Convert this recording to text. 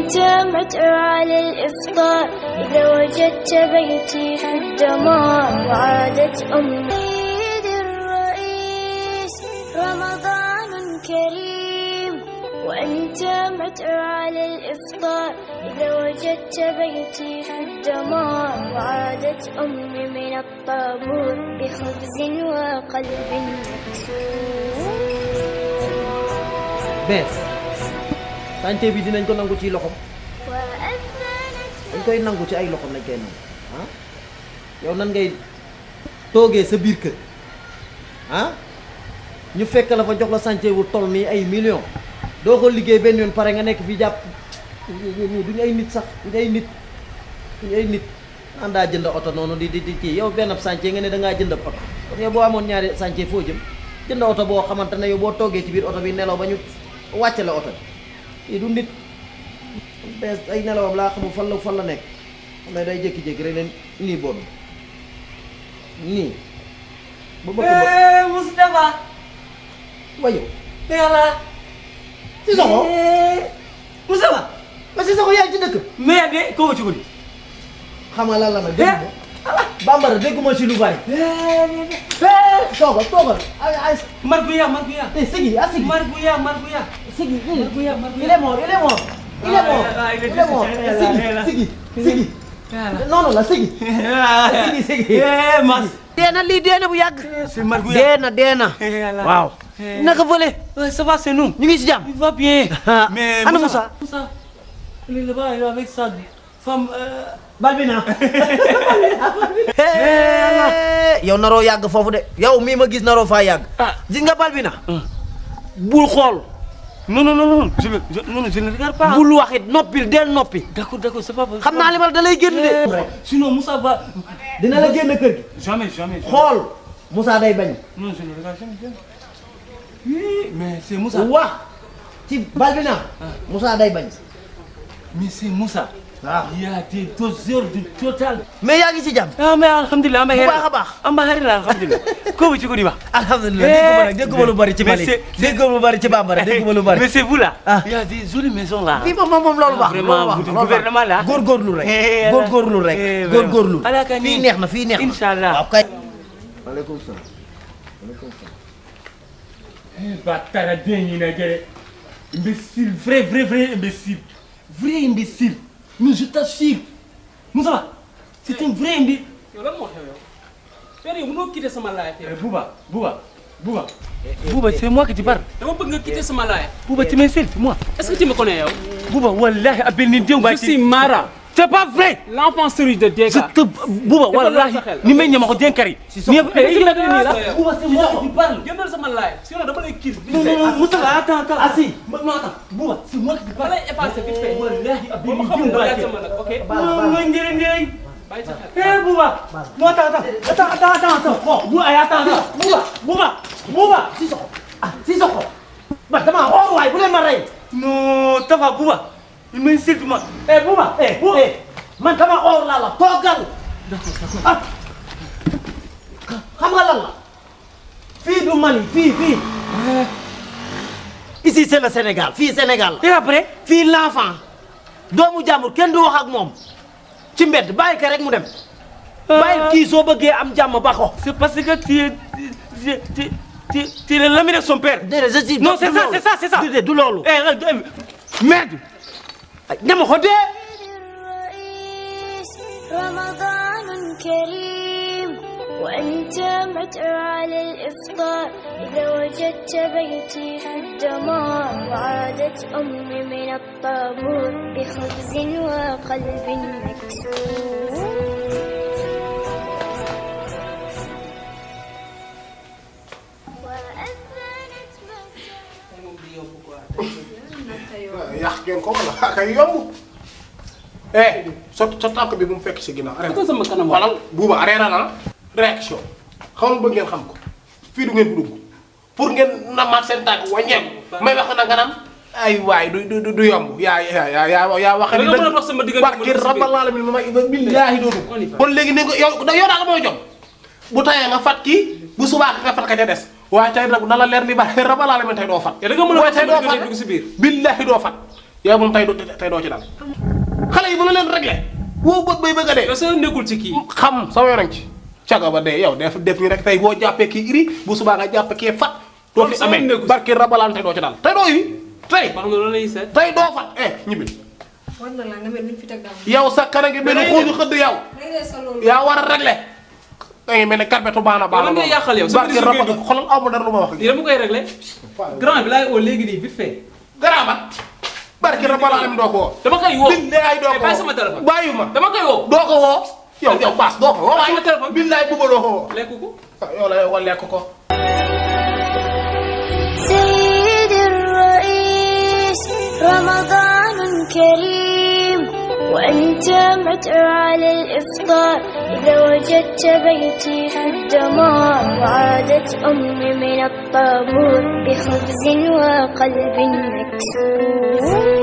وأنت متعر على الإفطار إذا وجدت بيتي في الدمار وعادت أمي عيد الرئيس رمضان كريم وأنت متعر على الإفطار إذا وجدت بيتي في الدمار وعادت أمي من الطابور بخبز وقلب مكسور bees sànce bi dinañ ko nangu ci loxom وأذنت dañ koy nangu ci ay loxom lañ koy nangu ah yow nan ngay toogee sa biir kër ah ñu fekk la fa jox la sànce wu toll nii ay millions doo ko liggéey benn yoon pare nga nekk fii jàpp ñii duñu ay nit sax duñu ay nit duñu ay nit naan daa jënd oto noonu di di di kii yow benn sànce nga ne da ngaa jënd oto kon yow boo amoon ñaari sànce foo jëm jënd oto boo xamante ne yow boo toogee ci biir oto bi nelaw ba ñu wàcce la oto bi lii du nit bees ay nelawam laa xamul fan la fan la nekk xam ne day jékki-jékki rek leen nii bon nii ba bëgg ba Eh, Moustapha. wayo Yàlla. si soxo Moustapha. ma si soxo yaay ci dëkk mais de ko ci guddi. xam nga lan la nag dégg nga bambara dégguma ci lu bari Eh, toogal toogal ay ay Marguya, Marguya. eh sigi ah sigi Marguya, Marguya. sigi Marguya, Marguya. il est mort il est mort il est mort Ah, il est il est mort décédé. sigi sigi sigi Yàlla. noonu la sigi sigi sigi Eh, Mas. dee na lii dee na bu yàgg C'est Marguya. dee na dee na Eh, Yàlla. waaw Eh. naka fële Ouais, ça va, c'est nous. ñu ngi si jàmm Il va bien. Ah. Mais Ana Moussa. Moussa. Il est là-bas, il est avec sa femme. euh, Balbina yow naroo yàgg foofu de yow mii ma gis naroo faa yàgg Ah. gis nga Balbina bul xool Non, non, non, non. Je, je, non, non, je ne regarde pas. bul waxit noppil del noppi D'accord, d'accord, c'est pas xam naa li ma la da lay génn de Sinon, Moussa va. dina la génn kër gi Jamais, jamais. jamais. xool Moussa day bañ Non, je ne regarde jamais. jamais. Oui, mais c'est Moussa. wax ci Balbina Moussa day bañ Mais c'est Moussa. waaw Il y a des doseurs du total. mais yaa ngi ci jàmm Ah, mais alhamdulillah, ama Bu heri. baax a baax. Ama heri la, alhamdulillah. Ko bi ci gudi ba. alhamdulilah dégguma nag dégguma lu bari ci Mais Mali c'est- dégguma lu bari ci Bambara dégguma lu bari Mais c'est vous là. Ah. Il y a des jolies maisons là. fii moom moom moom loolu baax Vraiment, loolu baax vous- loolu baax. gouvernement la. góorgóorlu rek Eh, góorgóorlu eh, rek vraiment. góorgóorlu Ala ka fii ni. neex na fii neex na Inch'Allah. waaw kay waaleykum salaam waaleykum salaam Bâtard dingue, là, gars. Imbécile, vrai, vrai, vrai imbécile. Vrai imbécile. Mais je t'assure. Moussa, c'est un vrai imbécile. yow lan moo xew yow père yow mënoo quitter sama life yow Eh, Bouba, Bouba, Bouba. Bouba, c'est moi qui te parle. dama bëgg nga quitter sama life Bouba, tu m'insultes, moi. est-ce que tu me connais yow Bouba, wallahi, appelle Nindion, je suis Mara C'est pas vrai. l'enfant série de Je Deka te... Bouba, Defal wallahi, sa xel. ni may ñama ko denkari. Sissoko. Ni- Eh, Eh, la dégg nii la. Bouba, c'est moi qui te parle. génnal sama life sinon dama lay kill Non, non, non, Moussa, attends, attends. Ah si, non, attends. Bouba, c'est moi qui te ma parle. lay effacer vite fait Wallahi, appelle ba ma Nindion, xamul nga wallahi. laaj sama nag ok Baal ma, Non, baal ma. non, njëriñ, njëriñ. bàyyi sa xel Eh, Bouba. Non, attends, attends. Attends, attends, attends, attends. Bon, Bouba, eh, attends, attends. Bouba, Bouba, Bouba. Sissoko ah Sissoko ba dama xool waay bu leen ma rey Non, ça va, Bouba. Il m'insulte, moi. Eh, Bouba, eh, Bouba. eh man dama xool laa la toogal ah xam nga lan la fii du Mali fii fii ici c'est le Sénégal fii Sénégal la Et après fii l'enfant doomu jàmbur kenn du wax ak moom ci mbedd bàyyi ko rek mu dem bàyyi kii soo bëggee am jàmm ba ko C'est parce que tu es. Tu es. Tu es. Tu es- tu es l'ami de son père. déedéet je suis Non, c'est du ça, loolu. c'est ça, c'est ça. déedéet du loolu Eh, eh, eh, merde. ñama ko dee الرئيس رمضان كريم وأنت متعر على الإفطار إذا وجدت بيتي في الدمار وعادت أمي من الطابور بخبز وقلب مكسور وأذنت مساء yàq ngeen ko wala kay yomb eh sa sa tànk bi bu mu fekk si ginnaaw arrêté ko sama kanam walal buuba arrêté na réaction xam nga bëgg ngeen xam ko fii du ngeen fi dugg pour ngeen namaat seen tànk wàññeeku may wax na nga naan ay waay du du du yomb yaa yaa yaa yaa yaa wax Da nga mën a dox sama diggante barke ma dox sa biir. rabbal alamin ma may billaahi dootu On y va. kon léegi ne ko yow yow daal mooy jom bu tayee nga fat kii bu subaa nga fat ka ca des waaye tey nag na la leer ni ba rabbal alamin tey doo fat Yow da nga mën a waaye dox tey sama doo diggante fat dugg si biir. billaahi doo fat yow moom tey doo tey doo ci dal xale yi bu la leen réglé woo bët bay bëgg a dee yow sa nekkul ci kii xam sama yoon ci caga ba dee yow def def ni rek tey boo jàppee kii iri bu subaa nga jàpp kii fat doo Kon fi sama amee nekku si. barki rabalaan tey doo ci dal tey doo yi tey wax nga loolu lay seet tey doo fat eh ñibbi war na la nga mel ni fi teg daaw. yow sa kanam gi mel ni xooju xëdd yow réglé sa loolu. yaa war a réglé da ngay mel ni carbetu baana baana lan ngay yàqal yow? sa barki biir rabal liggéey bi. xoolal amu dara lu ma wax lii dama koy réglé grand bi laay oo léegi nii vite fait garaabat barki rabalaan doo ko woo dama koy woo billaay doo Eh, ko bàyyi woo sama téléphone bàyyi ma dama koy woo doo ko woo yow yow baas doo ko woo Bàyyi sama téléphone. billaay bugga doo ko woo lekk ko yow la yow lekk ko سيدي الرئيس رمضان كريم وأنت مدعو على الإفطار إذا وجدت بيتي في الدمار وعادت أمي من الطابور بخبز وقلب مكسور